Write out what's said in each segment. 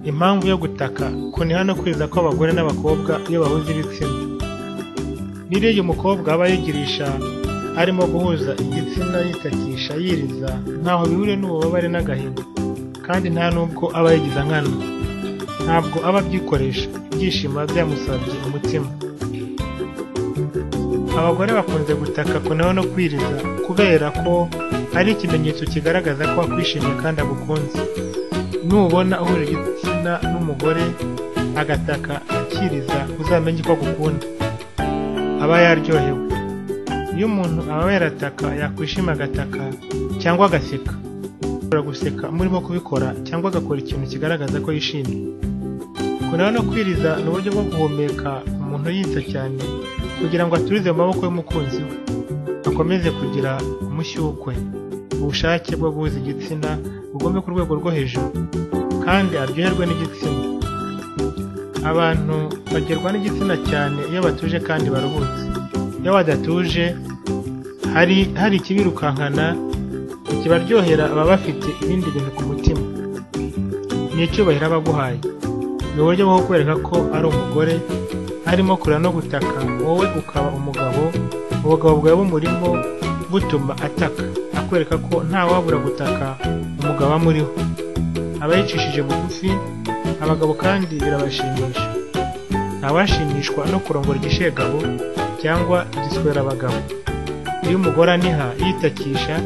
Impamvu yo gutaka kuniha no kweza kw'abagore n'abakobwa iyo bahuza ibitsina. Biriya uyu mukobwa aba yigirisha harimo guhuza igitsina yitakisha yiriza ntaho bihuriye n'ububabare n'agahinda kandi nta nubwo aba yigiza nkana. Ntabwo aba abyikoresha, ibyishimo biba byamusabye umutima. Abagore bakunze gutaka kuniha no kwiriza kubera ko ari ikimenyetso kigaragaza ko akwishimiye kandi agukunze. Nubona uhuje igitsina n'umugore agataka akiriza uzamenye ko agukunda. Aba yaryohewe. Iyo umuntu aba yarataka yakwishima agataka cyangwa agaseka. Ashobora guseka murimo kubikora cyangwa agakora ikintu kigaragaza ko yishimye. Kuniha no kwiriza ni uburyo bwo guhumeka umuntu yitsa cyane kugira ngo aturize mu maboko y'umukunzi we, akomeze kugira umushyukwe, ubushake bwo guhuza igitsina bugume ku rwego rwo hejuru, kandi aryoherwe n'igitsina. Abantu bagerwa n'igitsina cyane iyo batuje kandi baruhutse. Iyo badatuje, hari hari ikibirukankana, ikibaryohera baba bafite ibindi bintu ku mutima. Ni icyubahiro aba aguhaye. Ni uburyo bwo kukwereka ko ari umugore, harimo kurira no gutaka, wowe ukaba umugabo, ubugabo bwawe bumurimo butuma ataka, akwereka ko ntawabura gutaka umugabo aba amuriho. Aba yicishije bugufi, abagabo kandi birabashimisha. Ntawashimishwa no kurongora igishegabo cyangwa igiswerabagabo. Iyo umugore aniha yitakisha,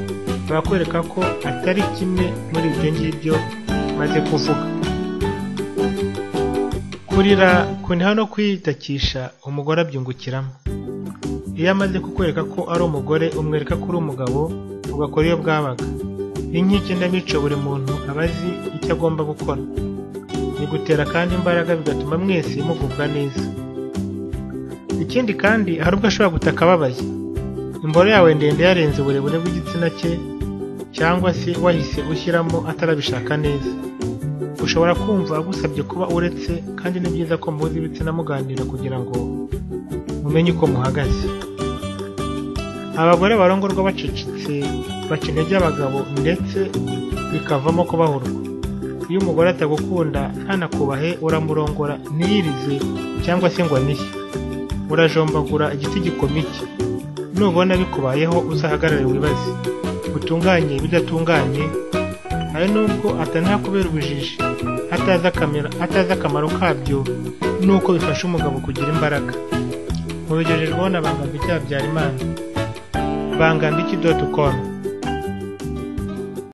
aba akwereka ko atari kimwe muri ibyo ngibyo maze kuvuga. Kurira, kuniha no kwitakisha umugore abyungukiramo. Iyo amaze kukwereka ko ari umugore, umwereka ko uri umugabo, ugakora iyo bwabaga. Ni nk'ikinamico buri muntu aba azi icyo agomba gukora. Bigutera kandi imbaraga bigatuma mwese mugubwa neza. Ikindi kandi hari ubwo ashobora gutaka ababaye. Imboro yawe ndende yarenze uburebure bw'igitsina cye cyangwa se wahise ushyiramo atarabishaka neza. Ushobora kumva agusabye kuba uretse kandi ni byiza ko muhuza ibitsina muganira kugira ngo mumenye uko muhagaze. Abagore barongorwa bacecetse baca intege abagabo ndetse bikavamo ko bahurwa. Iyo umugore atagukunda ntanakubahe uramurongora ntiyirize cyangwa se ngo anishye. Urajombagura igiti gikomeye. Nubona bikubayeho uzahagarare wibaze. Utunganye ibidatunganye, hari nubwo atanakubera ubujiji, atazi akamira- atazi akamaro kabyo n'uko bifasha umugabo kugira imbaraga. Mubigejejweho na Bangambiki Habyarimana. Bangambiki doti komu.